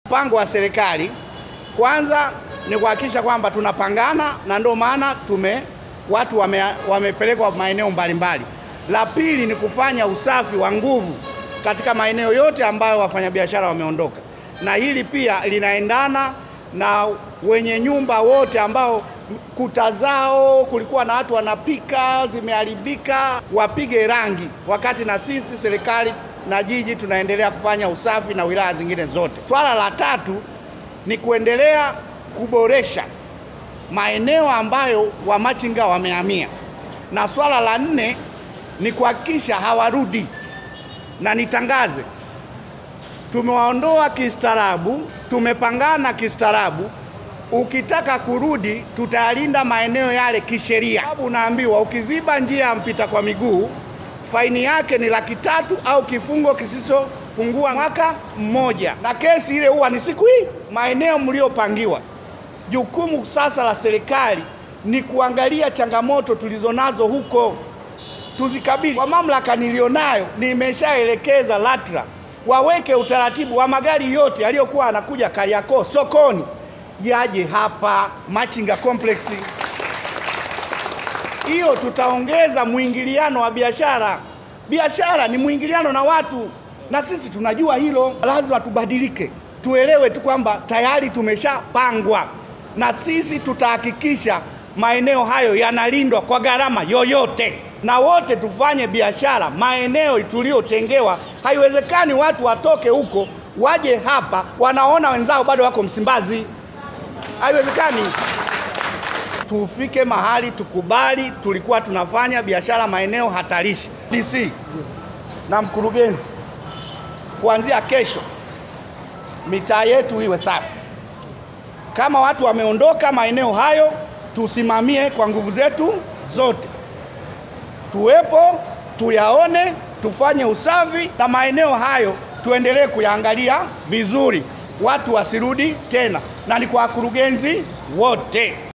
Mpango wa serikali kwanza ni kuhakikisha kwamba tunapangana, na ndio maana tume watu wame, wamepelekwa maeneo mbalimbali. La pili ni kufanya usafi wa nguvu katika maeneo yote ambayo wafanyabiashara wameondoka, na hili pia linaendana na wenye nyumba wote ambao kuta zao kulikuwa na watu wanapika zimeharibika, wapige rangi, wakati na sisi serikali na jiji tunaendelea kufanya usafi na wilaya zingine zote. Swala la tatu ni kuendelea kuboresha maeneo ambayo wamachinga wamehamia, na swala la nne ni kuhakikisha hawarudi, na nitangaze, tumewaondoa kistaarabu, tumepangana kistaarabu. Ukitaka kurudi, tutayalinda maeneo yale kisheria. Sababu unaambiwa ukiziba njia ya mpita kwa miguu faini yake ni laki tatu au kifungo kisichopungua mwaka mmoja, na kesi ile huwa ni siku hii. Maeneo mliopangiwa, jukumu sasa la serikali ni kuangalia changamoto tulizonazo huko, tuzikabili. Kwa mamlaka nilionayo, nimeshaelekeza LATRA waweke utaratibu wa magari yote yaliyokuwa anakuja Kariakoo sokoni yaje hapa Machinga Complex. Hiyo tutaongeza mwingiliano wa biashara. Biashara ni mwingiliano na watu, na sisi tunajua hilo. Lazima tubadilike, tuelewe tu kwamba tayari tumeshapangwa, na sisi tutahakikisha maeneo hayo yanalindwa kwa gharama yoyote, na wote tufanye biashara maeneo tuliyotengewa. Haiwezekani watu watoke huko waje hapa, wanaona wenzao bado wako Msimbazi. Haiwezekani. Tufike mahali tukubali tulikuwa tunafanya biashara maeneo hatarishi. DC na mkurugenzi, kuanzia kesho mitaa yetu iwe safi. Kama watu wameondoka maeneo hayo, tusimamie kwa nguvu zetu zote, tuwepo, tuyaone, tufanye usafi na maeneo hayo tuendelee kuyaangalia vizuri, watu wasirudi tena, na ni kwa wakurugenzi wote.